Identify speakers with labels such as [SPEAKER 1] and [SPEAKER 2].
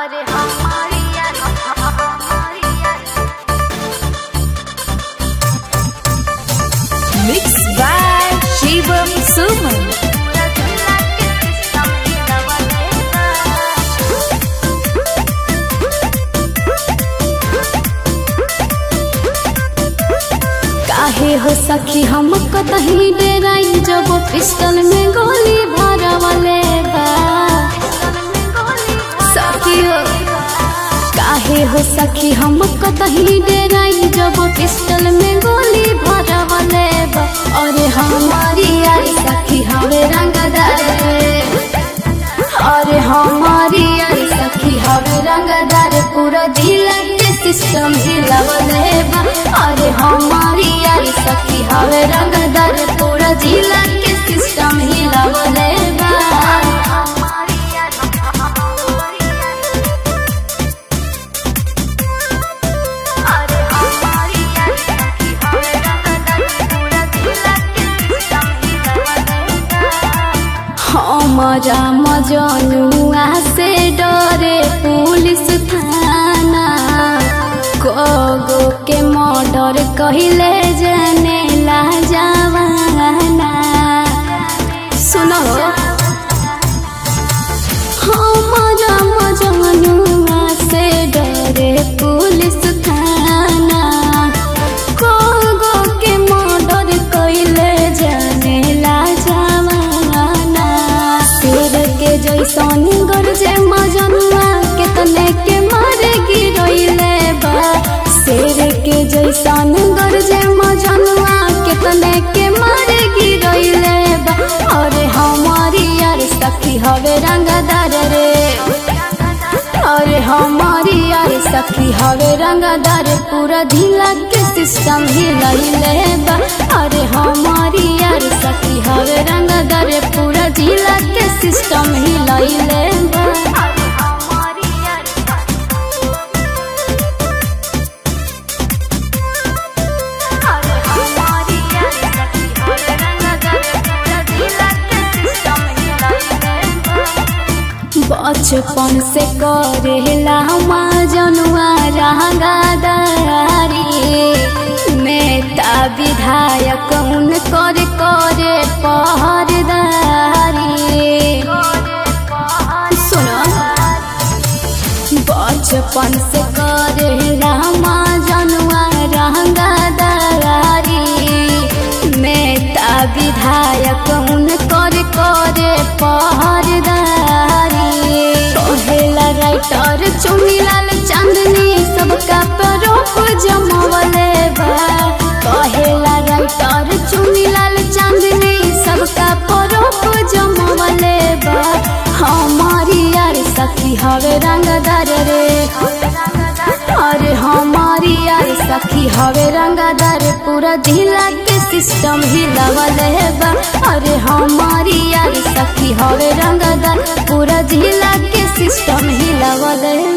[SPEAKER 1] अरे हमारी यार हमारी यार
[SPEAKER 2] Mixed by Shivam Suman.
[SPEAKER 1] पूरा दुनिया के सिस्टम ही दबा देगा
[SPEAKER 3] काहे हो सखी हम कतही डेराई जब पिस्टल में गोली भरवले बा सखी हो काहे हो सखी हम कतही डेराई जब पिस्टल में गोली भरवले बा अरे हमारी यार सखी हवे रंगदार अरे हमारी यार सखी हवे रंगदार पूरा जिला के सिस्टम हिलावले बा अरे हमारी यार सखी हवे रंगदार पूरा जिला के सिस्टम हिलावले बा
[SPEAKER 1] हमारी यार हमारी यार अरे हमारी यार सखी हवे रंगदार पूरा जिला के सिस्टम ही दबा देगा
[SPEAKER 3] हमारा मजनुआ से डरे पुलिस थाना कोगो के मर्डर कहिले जाने ला जवाना सुनो हमारा मजनुआ से डरे पुलिस थाना कोगो के मर्डर कहिले जाने ला जवाना शेर के जैसन गरजे मजनुआ के तने के मारे गिरैले बा शेर के जैसन गरजे मजनुआ के तने के मारे गिरैले बा अरे हमारी यार सखी हवे रंगदार रे अरे हमारी यार सखी हवे रंगदार पूरा ढीला के सिस्टम हिलैले बा अरे हमारी यार सखी हवे रंगदार पूरा ढीला के सिस्टम हिलैले बा
[SPEAKER 1] अरे हमारी यार अरे हमारी यार सखी हवे रंगदार पूरा जिला के सिस्टम ही दबा देगा
[SPEAKER 3] बचपन से करेला जनुआ रंगादारी नेता विधायक उन कर करे पहरदारी सुनो बचपन से करेला जनुआ रंगादारी नेता विधायक उन कर करे पहरदारी कहेला राइटर चुनीलाल चांदनी सबका परोप जमवले बा कहेला राइटर चुनीलाल चांदनी सबका परोप जमवले बा हमारी यार सखी हवे रंगदार रे अरे हमारी यार सखी हवे रंगदार पूरा जिला के सिस्टम हिलावले बा अरे हमारी यार सखी हवे रंगदार पूरा जिला के सिस्टम हिलावले